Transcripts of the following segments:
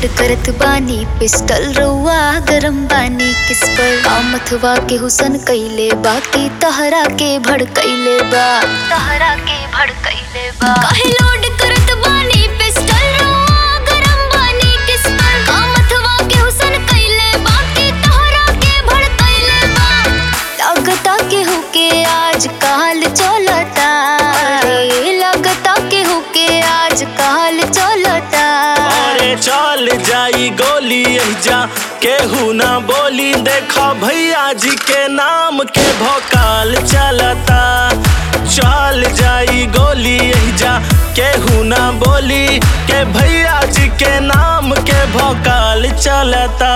load करत बानी pistol रुआ गरम बानी किस पर कामथवा के हुसन कैले बाकी तहरा के भड़कैले बा तहरा के भड़कैले बा काहे लोड करत बानी पिस्टल रुआ गरम बानी किस पर कामथवा के हुसन कैले बाकी तहरा के भड़कैले बा लगता के हुके आज काल चलता रे लगता के हुके आज काल चलता अरे चल जाई गोली जा केहू ना बोली देखा भैया जी के नाम के भोकाल चलता चल जाई गोली जा केहू ना बोली के भैया जी के नाम के भोकाल चलता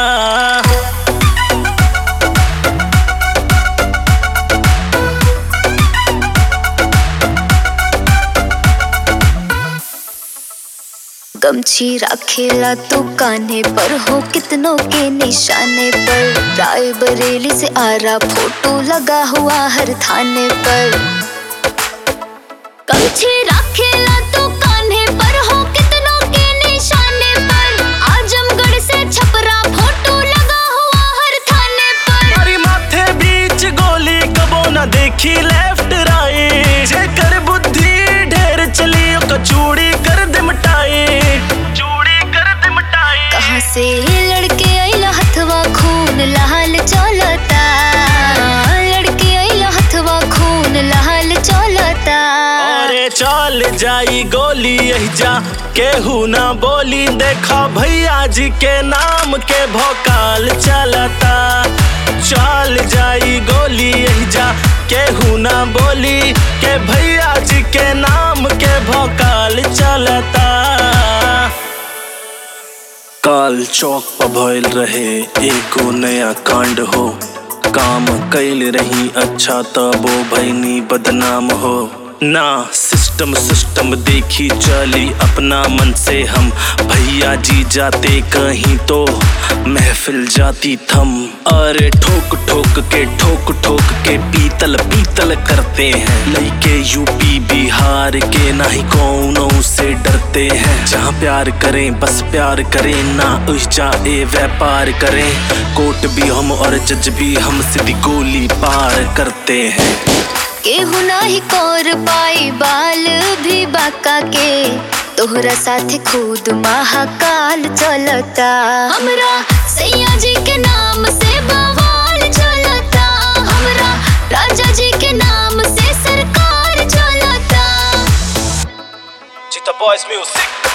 गमछी रखेला तू कान्हे पर हो कितनों के निशाने पर राय बरेली से आरा फोटो लगा हुआ हर थाने पर गमछी रखेला तू कान्हे पर हो कितनों के निशाने पर आजमगढ़ से छपरा फोटो लगा हुआ हर थाने पर हमारी माथे बीच गोली कबो न देखी लेफ्ट राइट जेकर बुद्धि ढेर चली ओकर चूड़ी कर दे मिटाई चूड़ी कर दे मिटाई कहाँ से लड़के अइला हथवा खून लाल चलता लड़के अइला हथवा खून लाल चलता अरे चल जाई गोली जा केहू ना बोली देखा भैया जी के नाम के भोकाल चलता चल जाई गोली जा केहू ना बोली के भैया जी के नाम के भोकाल चलता काल चौक पर भइल रहे एगो नया कांड हो काम कैल रही अच्छा तबो भैनी बदनाम हो ना सिस्टम सिस्टम देखी चली अपना मन से हम भैया जी जाते कहीं तो महफिल जाती थम अरे ठोक ठोक के ठोक ठोक के पीतल पीतल करते हैं लइके यूपी बिहार के ना ही कौनों से डरते हैं जहाँ प्यार करें बस प्यार करें ना उस जाए व्यापार करें कोर्ट भी हम और जज भी हम सीधी गोली पार करते हैं केहू नाही कोर पाई बाल भी बाका के तोहरा साथे खुद महाकाल चलता हमरा सैया जी के नाम से बवाल चलता हमरा राजा जी के नाम से सरकार चलता Cheetah Boys Music